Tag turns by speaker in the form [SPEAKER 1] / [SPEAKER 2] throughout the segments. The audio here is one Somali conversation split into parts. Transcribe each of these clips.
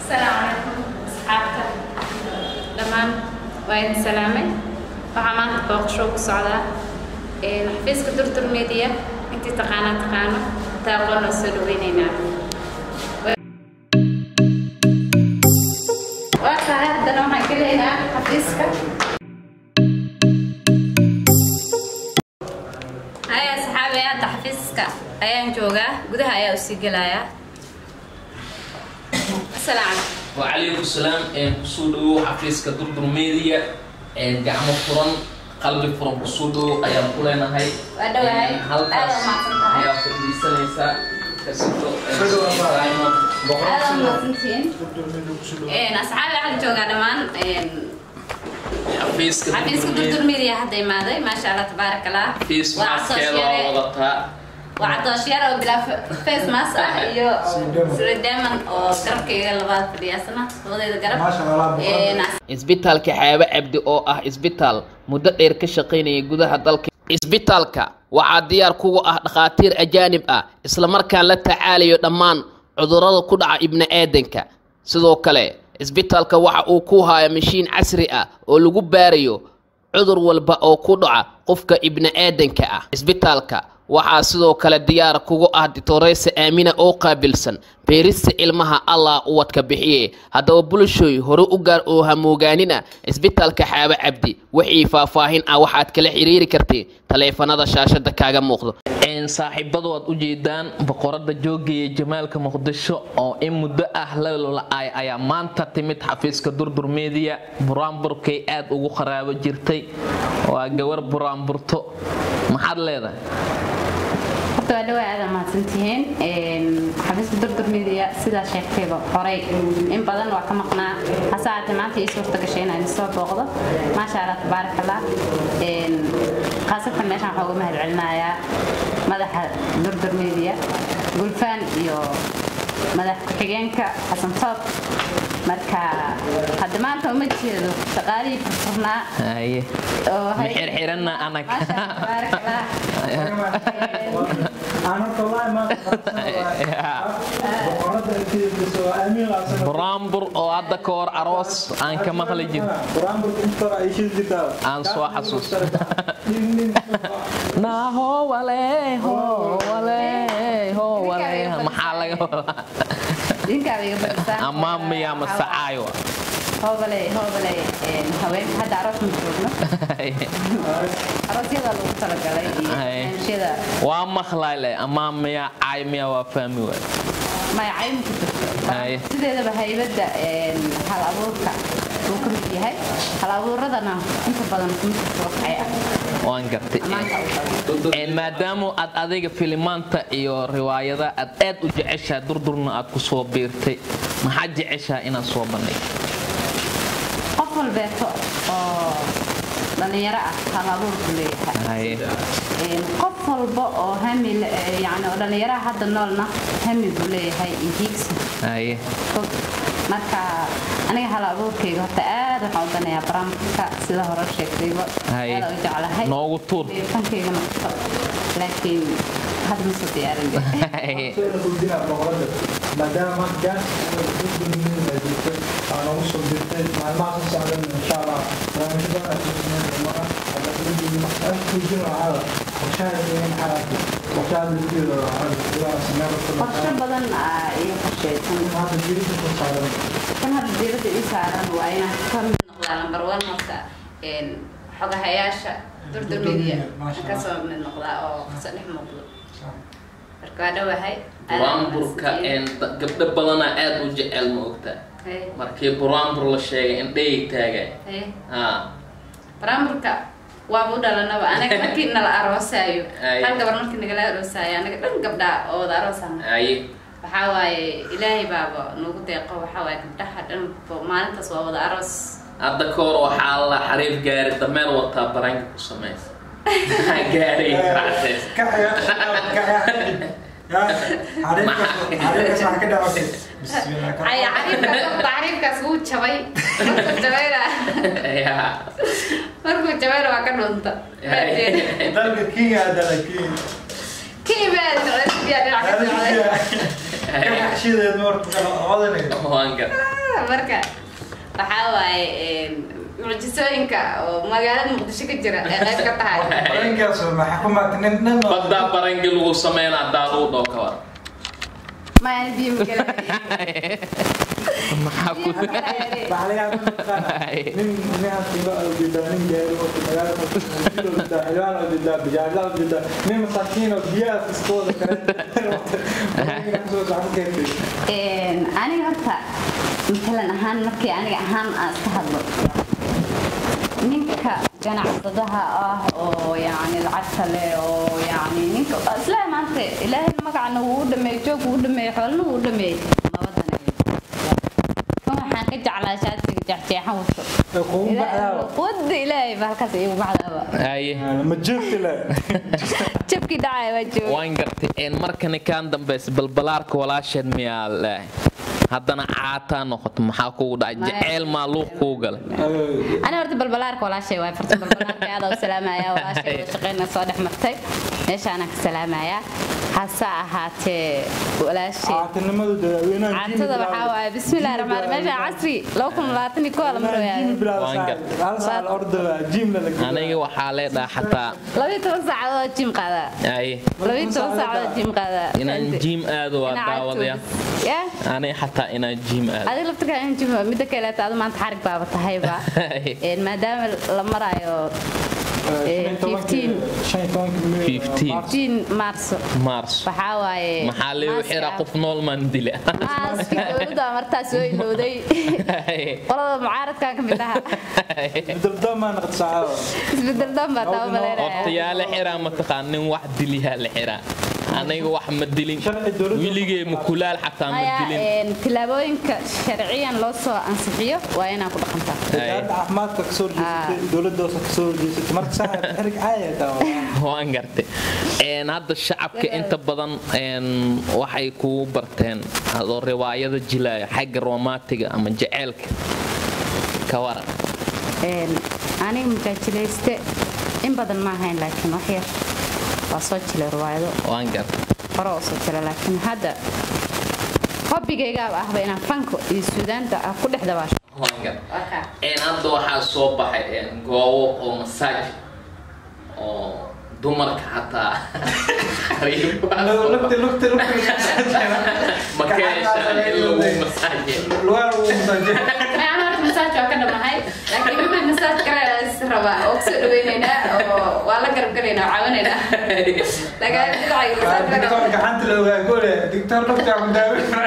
[SPEAKER 1] asalaamu calaykum asxaabta dhammaan waa idin salaamay waxaa maanta booqasho ku socdaa xafiiska durdur media intii taqaanaa taqaano intaa aqoon oo soo dhaweyneynaa waa tahay haddana waxaan gelaynaa xafiiska haya asxaabi hadda xafiiska ayaan joogaa gudaha ayaa usii gelayaa asalaamu calaykum
[SPEAKER 2] وعليكم السلام kusoo dhawow xafiiska durdur media gacmo furan qalbi furan kusoo dhawow ayaan ku leenahay
[SPEAKER 1] Waa dhawahay.
[SPEAKER 2] halkaas
[SPEAKER 1] Aad waa mahadsantahay.
[SPEAKER 2] ayaa fadhiisanaysaa kasito
[SPEAKER 1] aad waa mahadsantihiin asxaabi waxaan joogaa dhammaan
[SPEAKER 2] xafiiska
[SPEAKER 1] xafiiska durdur media hadda imaaday maasha allah tabaarak allah
[SPEAKER 2] xafiis
[SPEAKER 1] waa
[SPEAKER 2] maaskeeda waa
[SPEAKER 1] cadooshyaare
[SPEAKER 2] wadataa
[SPEAKER 1] waa cadooshyaar oo bilaa face mask ah iyo srideman oo garabkayga labaad fadhiyaasana labadeeda garab Een,
[SPEAKER 2] isbitaalka xaabo cabdi oo ah isbitaal muddo dheer ka shaqaynaya gudaha dalka isbitaalka waxaa diyaar kuga ah dhakhaatiir ajaanib ah islamarkaan la tacaalayo dhammaan cudurrada ku dhaca ibni aadanka sidoo kale isbitaalka waxa uu ku haya mashiin casri ah oo lagu baarayo cudur walba oo ku dhaca qofka ibni aadanka ah isbitaalka waxaa sidoo kale diyaar kugu ah ditoreysa aamina oo qaabilsan beerista ilmaha allah uwadka bixiye haddaba bulshooy hore u gaar oo hamoogaanina isbitaalka xaabo cabdi wixii faahfaahin ah waxaad kala xiriiri kartay taleefanada shaashada kaaga muuqdo saaxiibadu aad u jeedaan boqorada joogaya jamaalka muqdisho oo in muddo ah la la-ay ayaa maanta timid xafiiska durdur media buraanburkay aad ugu qaraabo jirtay waa gawar buraanburto maxaad leedahay
[SPEAKER 1] horta waa dhawaa aada mahadsantihiin xafiiska durdur media sidaa sheegtayba horay in badan waa ka maqnaa hase ahaatee maanta ii suurta gashay inaan soo booqdo maasha allah tabaarak allah khaasatan meeshaan waxaa uga mahad celinayaa madaxa durdur media gulfaan iyo madax ku-xigeenka xasan toob marka hadda maanta uma jeedo shaqaalihii furfurnaa
[SPEAKER 2] haye
[SPEAKER 1] oo hay-
[SPEAKER 2] xirxiranna anag
[SPEAKER 1] maasha allah tabaarak allah
[SPEAKER 2] buraanbur oo hadda ka hor aroos aan ka maqli jir aan soo xasuus naaho wale ho wale ho wale maxaa laga wadaa
[SPEAKER 1] dinkaaba iga badisaan
[SPEAKER 2] ama miya masacaayo
[SPEAKER 1] hoobaley hoobaley haweenka hadda aroos ma joogno aroosyada lagu talagalay iyo
[SPEAKER 2] Ay.
[SPEAKER 1] barnaamijyada
[SPEAKER 2] waa maqlayle ama miya caay miya waa fahmi waay
[SPEAKER 1] maya cayn ku jirto
[SPEAKER 2] Ay.
[SPEAKER 1] sideedaba haybadda hal abuurka uu ka mid yahay hal abuuradana inta badan kuma jirto wax cay ah
[SPEAKER 2] waan gartay
[SPEAKER 1] amaanka u badan
[SPEAKER 2] Een, maadaama aad adiga filimaanta iyo riwaayada aad aad u jeceshaha durdurna aad ku soo biirtay maxaad jeceshaha inaad soo bandhigto
[SPEAKER 1] qof walbeeto oo dhalinyaro ah hal abuur buu leeyahay
[SPEAKER 2] Haye.
[SPEAKER 1] Een, qof walba oo hami le- eh, yacni oo dhalinyaraha hadda noolna hami buu leeyahay iyo hiigsi
[SPEAKER 2] haye
[SPEAKER 1] fog marka aniga hal abuurkayga horta aad waxaan u danayaa barnaamijka sida hore sheegtayba
[SPEAKER 2] Haye.
[SPEAKER 1] aad u jeclahay
[SPEAKER 2] noogu tuur
[SPEAKER 1] fankayga noqoto laakiin hadda ma soo diyaarin
[SPEAKER 2] Haye.
[SPEAKER 3] maadaama gaas jirtay aan ugu soo dirtay maalmaha soo socdan insha allah
[SPEAKER 1] qorshe badan aa iyo qorsheysan kan hadda diiradda ii saaran waa inaan ka mid noqdaa lambar one marka een, xogahayaasha durdur media
[SPEAKER 3] Masha
[SPEAKER 1] ka soo mid noqdaa oo kasoo dhex muuqdo marka waa dhowahay
[SPEAKER 2] buraanburka een, da- gabdho badana aad u jecel ma ogtaa
[SPEAKER 1] Hey,
[SPEAKER 2] markii buraanbur la sheegay indhayay taagay
[SPEAKER 1] hey.
[SPEAKER 2] haa
[SPEAKER 1] baraamburka waaba u dhalanaba anaga markii nala aroosaayo
[SPEAKER 2] Ay.
[SPEAKER 1] hal gabar markii nagala aroosaayo anaga dhan gabdhaa oo wada aroosana
[SPEAKER 2] haye
[SPEAKER 1] waxaa waaye ilaahay baaba nagu deeqo waxaa waaye gabdhaha dhan bo- maalintaas waa wada aroos
[SPEAKER 2] hadda ka hor waxaa la xariif gaari dameer wataa baraanka ku samaysa gaari racsays
[SPEAKER 1] ay cariifkaas cariifkaas wuu jabay markuu jabayna
[SPEAKER 2] yaa
[SPEAKER 1] markuu jabayna waa ka dhunta
[SPEAKER 3] dalka kenya dala kenya
[SPEAKER 1] kii baa dhinaca ka socday
[SPEAKER 3] kashideed marka kala odanaysa
[SPEAKER 2] waan gar
[SPEAKER 1] marka waxaa waaye mucjisooyinka oo magaalada muqdisho ka jira ee qayb ka tahay
[SPEAKER 3] barankaas maxaa ku maata nin nin
[SPEAKER 2] baddaa barangi lagu sameyn haddaa lagu dhoo ka war
[SPEAKER 1] mayaan biyo magala
[SPEAKER 2] maxaa ku
[SPEAKER 3] waxaa laga yaabaa mataqaana nin ninaan qiimo oo jeedaa nin gaari oo magaalada xilwaan oo jeedaa bajaajla oo jeedaa nin masaakiin oo biyaha fiskooda kale soo saxan keentay
[SPEAKER 4] aniga horta matalan ahaan markii aniga ahaan aan iska hadlo ninka ganacsadaha ah oo yani lacagta leh oo yani ninka isla maanta ilaahay magacna wuu u dhameeyey joog wuu u dhameeyey xoolna wuu u dhameeyey labadana kan waxaan ka jeclaa shaatiga jeexjeexan wato
[SPEAKER 3] ee kugu baxdaa
[SPEAKER 4] wada ilaahay ba halkaas iigu baxdaaba
[SPEAKER 2] haye
[SPEAKER 3] ma joogti le
[SPEAKER 4] jabkii dhacaya waa jooga
[SPEAKER 2] waan gartay een markani kaan dambaysa balbalaarka walaasheed miyaa leehay haddana caataa noqoto maxaa kugu dhacay
[SPEAKER 4] Maya.
[SPEAKER 2] jeceyl maa luuq kuu galay
[SPEAKER 4] أنا horta balbalaarka walaashay waay farta balbalaarka aad u salaamaya walaashay wada shaqeyna soo dhex martay meeshaana ka salaamaya hase ahaatee walaashay
[SPEAKER 3] caatinimadu dadaweynaha
[SPEAKER 4] caatada waxaa waaye bismillahi raxmaan meesha casri laba kun labaatan iyo kooda marooyaa
[SPEAKER 3] hal saal ordaba jiimna la
[SPEAKER 2] aniga waxaa leedhaa xataa
[SPEAKER 4] labiyo toban saacadood jim qaadaa
[SPEAKER 2] haye
[SPEAKER 4] labiyo toban saacadood jim qaadaa
[SPEAKER 2] inaan jiim aado waa daawadaya
[SPEAKER 4] ya
[SPEAKER 2] aniga xataa inaan jiim aado
[SPEAKER 4] adiga laftirkaa in jim midda kaleeta adu maanta xarig baaba tahayba
[SPEAKER 2] Haye.
[SPEAKER 4] Een, maadaama la maraayo
[SPEAKER 2] 15.
[SPEAKER 4] jin maarso
[SPEAKER 2] mars
[SPEAKER 4] waxaa waaye
[SPEAKER 2] maxaa leeyu xira qof nool maan dila
[SPEAKER 4] maaskii dowladda martaa soo ilowday qolada mucaaradkan ka mid aha
[SPEAKER 3] dabdamaa naqd saacado
[SPEAKER 4] isbedel dhan baa taa
[SPEAKER 2] horta
[SPEAKER 4] umaleynaya
[SPEAKER 2] yaa la xiraa mataqaan nin wax diliyaa la xiraa aniga wax ma dilin
[SPEAKER 3] Sharci dowladda-
[SPEAKER 2] wiligay mukulaal xataa ma
[SPEAKER 4] maya
[SPEAKER 2] dilin
[SPEAKER 4] een, tillaabooyinka sharciyan loo soo ansixiyo waa inaa ku dhaqantaa
[SPEAKER 3] wasaaradda caafimaadka kasoo horjeesatay dowladda hoose kasoo horjeesatay marka saxa xerig caaya taa
[SPEAKER 2] waan gartay een hadda shacabka inta badan een waxay kugu barteen adoo riwaayada jilaayo xagga romaatiga ama jaceylka ka waran
[SPEAKER 4] Een, aniga mujaajilayste in badan ma ahayn laakiin wax yar waa soo jilay riwaayado
[SPEAKER 2] waan gartay
[SPEAKER 4] hore oo soo jira laakiin hadda hobbigaygaaba ahba inaan fanka iyo suudaanta ah ku dhex dabaasho
[SPEAKER 2] waan gartay een hadda waxaa soo baxay een goobo oo masaaj oo dumarka xataa
[SPEAKER 3] lugta lugta lugta
[SPEAKER 2] ma ka heshaan in lagu masaaje
[SPEAKER 3] lugaha lagu masaaje
[SPEAKER 1] Mayaan horta masaaj waa ka dhamahay laakiin wixii masaaj kale is raba oo kusoo dhaweynaynaa oo waa la garab galaynaa oo caawinaynaa laakiin dhinacayga masaaj laga
[SPEAKER 3] dictor gacanta la ogaa gole dictor lugta ku daawin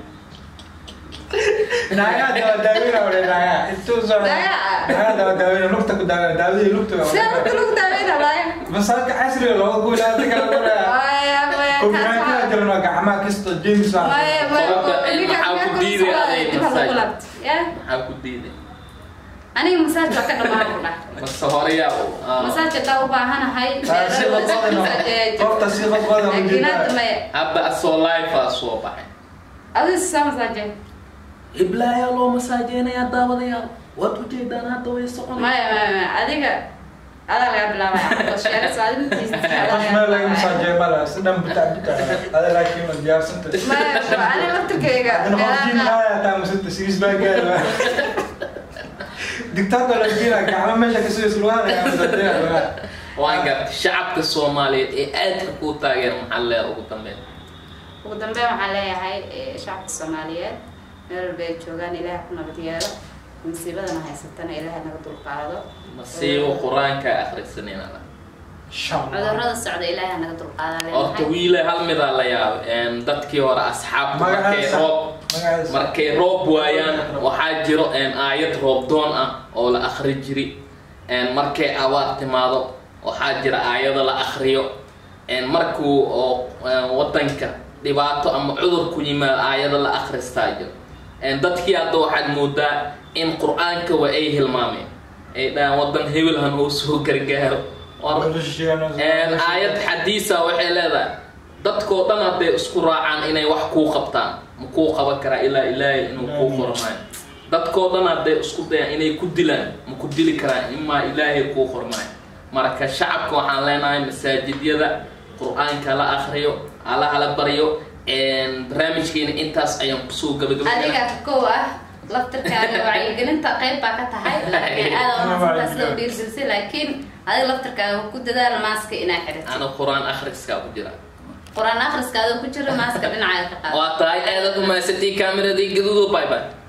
[SPEAKER 3] naagaa dawa daawina wale naagaa intuu soo
[SPEAKER 1] Naagaa?
[SPEAKER 3] naagaa dawa daawina lugta ku daawina daawadii lugta
[SPEAKER 1] sidee marka lagu daaweynaa laaya
[SPEAKER 3] masaajka casriga looga guulaa dadka la gulaa
[SPEAKER 1] maya maya
[SPEAKER 3] kombinaantada
[SPEAKER 1] kaas
[SPEAKER 3] jirno gacmaha kasta james
[SPEAKER 1] waa maya maya
[SPEAKER 2] Sababta, eh,
[SPEAKER 1] ninkaas
[SPEAKER 2] maxaa
[SPEAKER 1] meel
[SPEAKER 2] ku
[SPEAKER 1] ku
[SPEAKER 2] diiday
[SPEAKER 1] socdaa,
[SPEAKER 2] aday
[SPEAKER 1] dib ha lagu
[SPEAKER 2] masaaj?
[SPEAKER 1] laabto. Ya?
[SPEAKER 2] maxaa ku diiday
[SPEAKER 1] aniga masaaj waa ka dhamaan ku dhah
[SPEAKER 2] mase horeyaa
[SPEAKER 1] masaaj hadaa u baahanahay
[SPEAKER 3] si qodqodana qofta si qodqoda u
[SPEAKER 1] laakiin hadda
[SPEAKER 3] jeedaa
[SPEAKER 1] maya
[SPEAKER 2] hadda asoo life soo baxay
[SPEAKER 1] adiga saa masaaje
[SPEAKER 2] iblaayaa loo masaajeynayaa daawadayaal waad u jeedaan hadda way socon
[SPEAKER 1] maya maya maya adiga adaa laga bilaabaya oo sheegas waa adiga tiisa
[SPEAKER 3] qof meel laga masaajeeyo mala si dhan bitaa bitaa ada laakiin ma diyaarsanta
[SPEAKER 1] maya waa aniga laftirkeyga
[SPEAKER 3] adana qof jiim
[SPEAKER 1] meelaha
[SPEAKER 3] haaya taa masanta siis baa gaara dictator la jiina gacmo meesha ka soo islugaha laga masaajeeya
[SPEAKER 2] waan gartay shacabka soomaaliyeed ee aadka kuu taageera maxaa leedahay ugu dambeyn
[SPEAKER 1] ugu dambeyn waxaan leeyahay eh, shacabka soomaaliyeed meel walba ay joogaan ilaaha ku nabad yeelo musiibadana haysatana ilaaha naga dulqaado
[SPEAKER 2] masiibo qur-aanka akhrisanayna
[SPEAKER 1] cudurrada socda ilaaha naga dulqaada
[SPEAKER 2] horta
[SPEAKER 1] leenahay
[SPEAKER 2] wiile hal midaa la yaabay een, dadkii hore asxaabta markay
[SPEAKER 3] magaciisa
[SPEAKER 2] roob
[SPEAKER 3] magaciisa
[SPEAKER 2] markay roob waayaan waxaa jiro een, aayad roobdoon ah oo la akhri jiri een, markay abaar timaado waxaa jira aayado la akhriyo een, markuu oo een, wadanka dhibaato ama cudur ku yimaado aayado la akhristaa jiro een, dadkii hadda waxaad moodaa in qur-aanka waa ay hilmaameen ay dhahaan wadan hebelhan uu soo gargaaro War- Een, aayad xadiisa waxay leedahay dadkoo dhan hadday isku raacaan inay wax kuu qabtaan ma kuu qaban karaa ilaa ilaahay inuu kuu qormaayo dadkoo dhan hadday isku dayaan inay ku dilaan ma ku dili karaan imaa ilaahay kuu qormaayo marka shacabka waxaan leenahay masaajidyada qur-aanka la akhriyo alla hala baryo barnaamijkeena intaas ayaan kusoo gabagabay
[SPEAKER 1] adiga kow ah laftirkaaga wacyigelinta qayb baa ka tahay laakiin aada umasantaa sida u dhiirgelisay laakiin adiga laftirkaaga ku dadaal maaska inaa xidhato
[SPEAKER 2] ana qur-aan akhriskaa ku jira
[SPEAKER 1] qur-aan akhriska adoo ku jira maaska dhinacaaga ka qaado
[SPEAKER 2] waa tahay aadaad umahadsantii kaameradii gaduudo bye bye